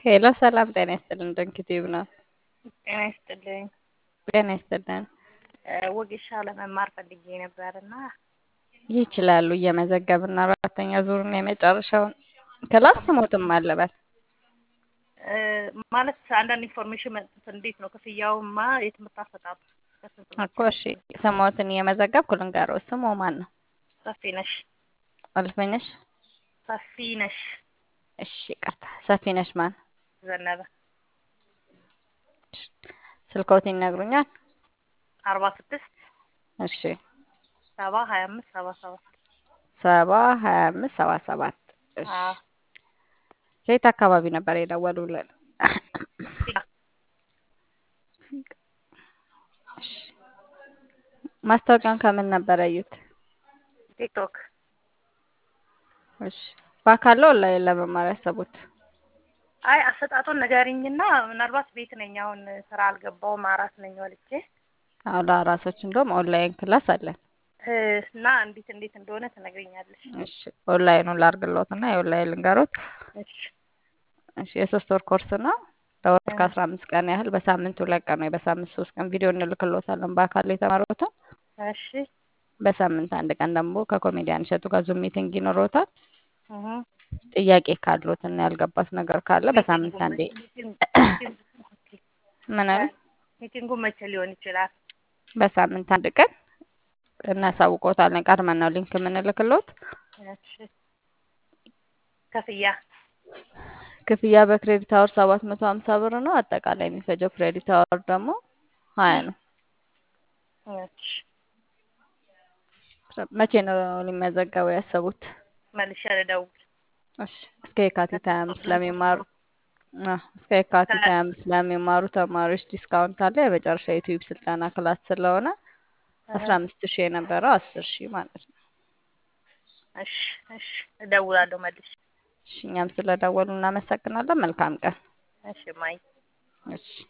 ሄሎ ሰላም ጤና ይስጥልን። ድንክ ቲዩብ ነው። ጤና ይስጥልኝ። ጤና ይስጥልን። ወጌሻ ለመማር ፈልጌ ነበር እና ይችላሉ። እየመዘገብን አራተኛ ዙርና የመጨረሻውን ክላስ ስሞትም አለበት ማለት አንዳንድ ኢንፎርሜሽን መስጠት እንዴት ነው ክፍያውማ የትምህርት አሰጣጡ በስንት ነው? እኮ እሺ፣ ስሞትን እየመዘገብኩ ልንገረው። ስሙ ማን ነው? ሰፊ ነሽ አልፈኝሽ? ሰፊ ነሽ እሺ፣ ይቅርታ። ሰፊነሽ ማን? ዘነበ ስልክዎት ይነግሩኛል? አርባ ስድስት እሺ፣ ሰባ ሀያ አምስት ሰባ ሰባት ሰባ ሀያ አምስት ሰባ ሰባት እሺ። አዎ ከየት አካባቢ ነበር የደወሉልን? እሺ። ማስታወቂያውን ከምን ነበር ያዩት? ቲክቶክ እሺ። በአካል ነው ኦንላይን ለመማር ያሰቡት? አይ አሰጣጡን ንገሪኝና ምናልባት ቤት ነኝ አሁን ስራ አልገባውም አራስ ነኝ ወልጄ አሁን ለአራሶች እንደውም ኦንላይን ክላስ አለን። እ እና እንዴት እንዴት እንደሆነ ትነግሪኛለሽ እሺ። ኦንላይኑን ላርግሎት እና የኦንላይን ልንገሮት። እሺ እሺ። የሶስት ወር ኮርስ ነው። ለወር ከአስራ አምስት ቀን ያህል በሳምንት ሁለት ቀን ወይ በሳምንት ሶስት ቀን ቪዲዮ እንልክሎታለን በአካል የተማሩትን። እሺ በሳምንት አንድ ቀን ደግሞ ከኮሜዲያን እሸቱ ጋር ዙም ሚቲንግ ይኖረውታል። እህ ጥያቄ ካሉት እና ያልገባት ነገር ካለ በሳምንት አንዴ ምን አሉ? ሚቲንጉ መቼ ሊሆን ይችላል? በሳምንት አንድ ቀን እናሳውቆታለን። ቀድመን ነው ሊንክ የምንልክሎት። እሺ ክፍያ ክፍያ በክሬዲት አወር ሰባት መቶ ሀምሳ ብር ነው። አጠቃላይ የሚፈጀው ክሬዲት አወር ደግሞ ሀያ ነው። እሺ መቼ ነው ሊመዘገቡ ያሰቡት? መልሼ ልደውል። እሺ እስከ የካቲት ሀያ አምስት ለሚማሩ አዎ፣ እስከ የካቲት ሀያ አምስት ለሚማሩ ተማሪዎች ዲስካውንት አለ። የመጨረሻ የዩቲዩብ ስልጠና ክላስ ስለሆነ አስራ አምስት ሺህ የነበረው አስር ሺህ ማለት ነው። እሺ እሺ እደውላለሁ መልሼ። እሺ እኛም ስለደወሉ እናመሰግናለን። መልካም ቀን። እሺ ማይ እሺ